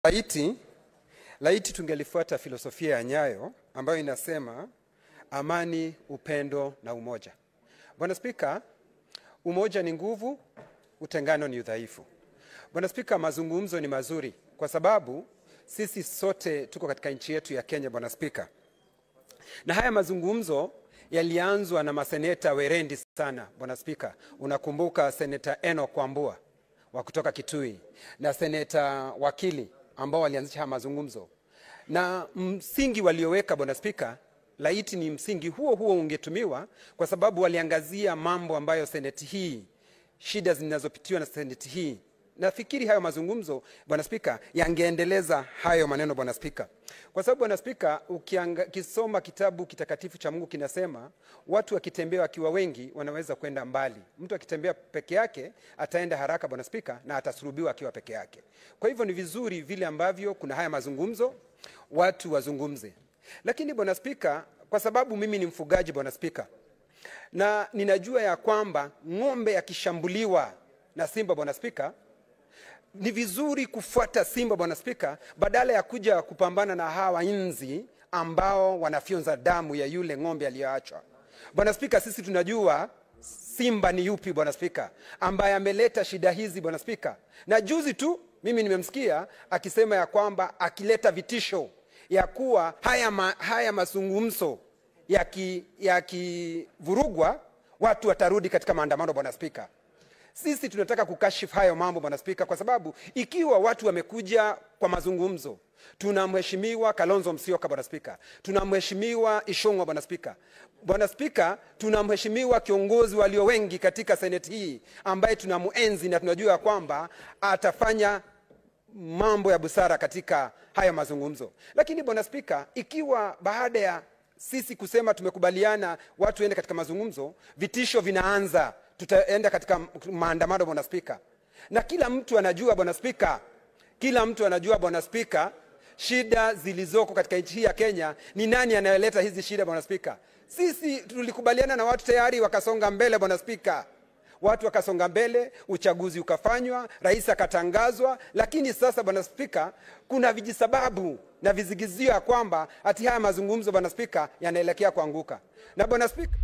Laiti, laiti tungelifuata filosofia ya Nyayo ambayo inasema amani, upendo na umoja. Bwana Spika, umoja ni nguvu, utengano ni udhaifu. Bwana Spika, mazungumzo ni mazuri kwa sababu sisi sote tuko katika nchi yetu ya Kenya, Bwana Spika, na haya mazungumzo yalianzwa na maseneta werendi sana. Bwana Spika, unakumbuka seneta Enoch Wambua wa kutoka Kitui na seneta Wakili ambao walianzisha haya mazungumzo, na msingi walioweka, Bwana Spika, laiti ni msingi huo huo ungetumiwa, kwa sababu waliangazia mambo ambayo seneti hii, shida zinazopitiwa na seneti hii nafikiri hayo mazungumzo bwana spika yangeendeleza hayo maneno bwana spika kwa sababu bwana spika ukisoma kitabu kitakatifu cha mungu kinasema watu wakitembea wakiwa wengi wanaweza kwenda mbali mtu akitembea peke yake ataenda haraka bwana spika na atasurubiwa akiwa peke yake kwa hivyo ni vizuri vile ambavyo kuna haya mazungumzo watu wazungumze lakini bwana spika kwa sababu mimi ni mfugaji bwana spika na ninajua ya kwamba ng'ombe akishambuliwa na simba bwana spika ni vizuri kufuata simba bwana spika badala ya kuja kupambana na hawa nzi ambao wanafyonza damu ya yule ng'ombe aliyoachwa bwana spika sisi tunajua simba ni yupi bwana spika ambaye ameleta shida hizi bwana spika na juzi tu mimi nimemsikia akisema ya kwamba akileta vitisho ya kuwa haya, ma, haya mazungumzo yakivurugwa yaki watu watarudi katika maandamano bwana spika sisi tunataka kukashifu hayo mambo bwana spika kwa sababu ikiwa watu wamekuja kwa mazungumzo tuna mheshimiwa kalonzo msioka bwana spika tuna mheshimiwa ishongwa bwana spika bwana spika tuna mheshimiwa kiongozi walio wengi katika seneti hii ambaye tunamuenzi na tunajua kwamba atafanya mambo ya busara katika hayo mazungumzo lakini bwana spika ikiwa baada ya sisi kusema tumekubaliana watu ende katika mazungumzo vitisho vinaanza tutaenda katika maandamano bwana spika na kila mtu anajua bwana spika kila mtu anajua bwana spika shida zilizoko katika nchi hii ya kenya ni nani anayeleta hizi shida bwana spika sisi tulikubaliana na watu tayari wakasonga mbele bwana spika watu wakasonga mbele uchaguzi ukafanywa rais akatangazwa lakini sasa bwana spika kuna vijisababu na vizigizio ya kwamba hati haya mazungumzo bwana spika yanaelekea kuanguka na bwana spika